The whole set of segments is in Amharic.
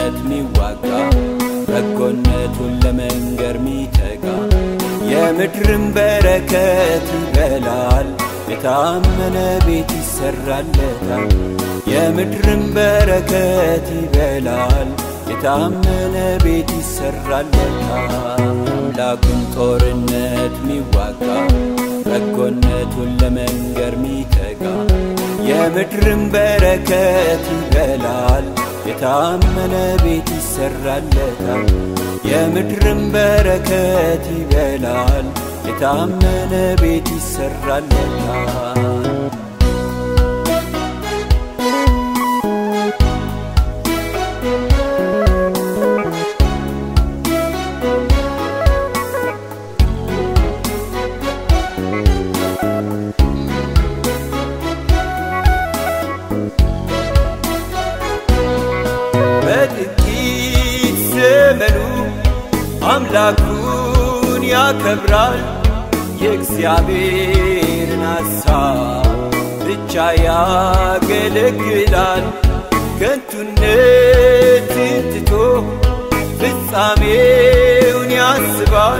በጎነቱን ሚዋጋ በጎነቱን ለመንገር ሚተጋ የምድርን በረከት ይበላል የታመነ ቤት ይሰራለታል የምድርን በረከት ይበላል የታመነ ቤት ይሰራለታል አምላኩን ጦርነት ሚዋጋ በጎነቱን ለመንገር ሚተጋ የምድርን በረከት ይበላል የታመነ ቤት ይሰራለታል የምድርን በረከት ይበላል የታመነ ቤት ይሰራለታል በጥቂት ዘመኑ አምላኩን ያከብራል የእግዚአብሔርን ሐሳብ ብቻ ያገለግላል ከንቱነትን ትቶ ፍጻሜውን ያስባል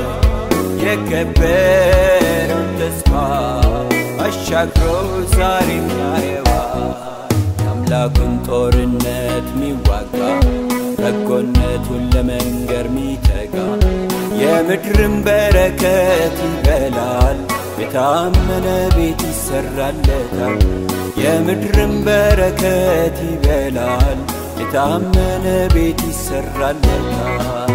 የከበረውን ተስፋ አሻግሮ ዛሬም ያየዋል የአምላኩን ጦርነት ሚዋጋ በጎነቱን ለመንገር ሚተጋ የምድርን በረከት ይበላል የታመነ ቤት ይሰራለታል የምድርን በረከት ይበላል የታመነ ቤት ይሰራለታል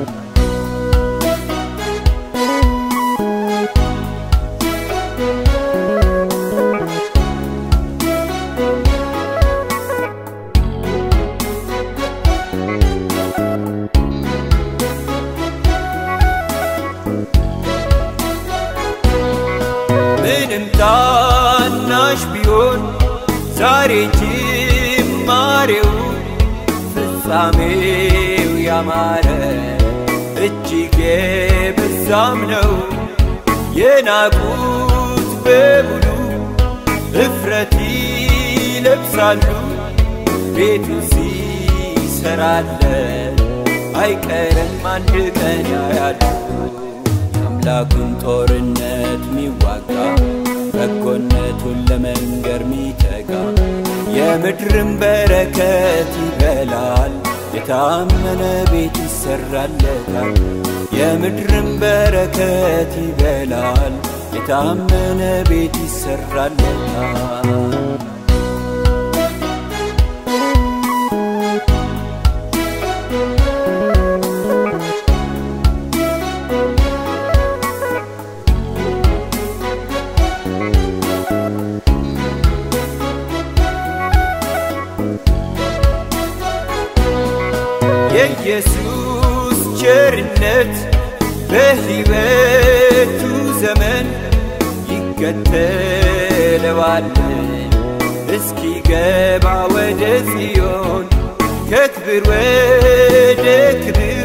ምንም ታናሽ ቢሆን ዛሬ ጅማሬው ፍጻሜው ያማረ እጅግ የበዛም ነው። የናቁት በሙሉ እፍረት ይለብሳሉ። ቤቱ ሲሰራለን አይቀርም አንድ ቀን ያያሉ። የአምላኩን ጦርነት ሚዋጋ በጎነቱን ለመንገር ሚተጋ የምድርን በረከት ይበላል የታመነ ቤት ይሰራለታል የምድርን በረከት ይበላል የታመነ ቤት ይሰራለታል የኢየሱስ ቸርነት በሕይወቱ ዘመን ይከተለዋል እስኪገባ ወደ ጽዮን ከክብር ወደ ክብር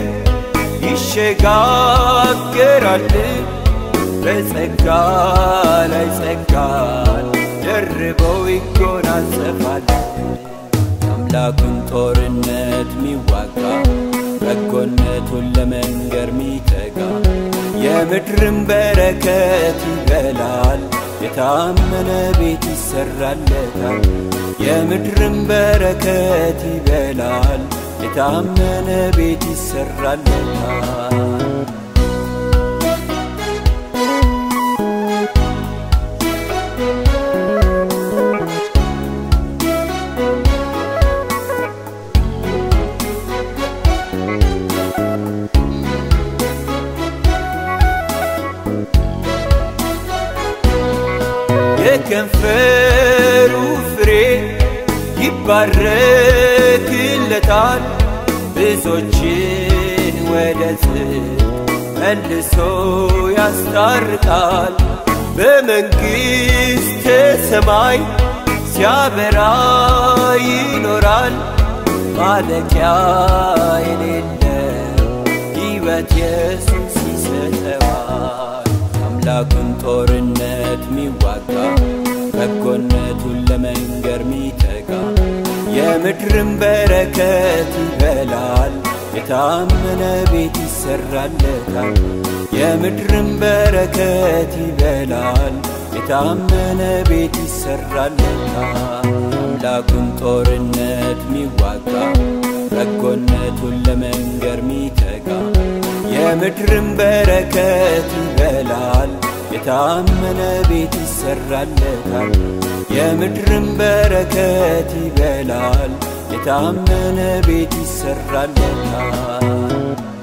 ይሸጋገራል በጸጋ ላይ ጸጋን ደርበው ይጎናጸፋል የአምላኩን ጦርነት ሚዋጋ በጎነቱን ለመንገር ሚተጋ የምድርን በረከት ይበላል የታመነ ቤት ይሰራለታል የምድርን በረከት ይበላል የታመነ ቤት ይሰራለታል የከንፈሩ ፍሬ ይባረክለታል ብዙዎችን ወደ ጽድቅ መልሶ ያስታርቃል በመንግሥተ ሰማይ ሲያበራ ይኖራል ማለቂያ የሌለው ሕይወት ኢየሱስ ይሰጠዋል አምላኩን ጦርነት ሚዋጋ በጎነቱን ለመንገር ሚተጋ የምድርን በረከት ይበላል የታመነ ቤት ይሰራለታል የምድርን በረከት ይበላል የታመነ ቤት ይሰራለታል አምላኩን ጦርነት ሚዋጋ በጎነቱን ለመንገር ሚተጋ የምድርን በረከት ይበላል የታመነ ቤት ይሰራለታል የምድርን በረከት ይበላል የታመነ ቤት ይሰራለታል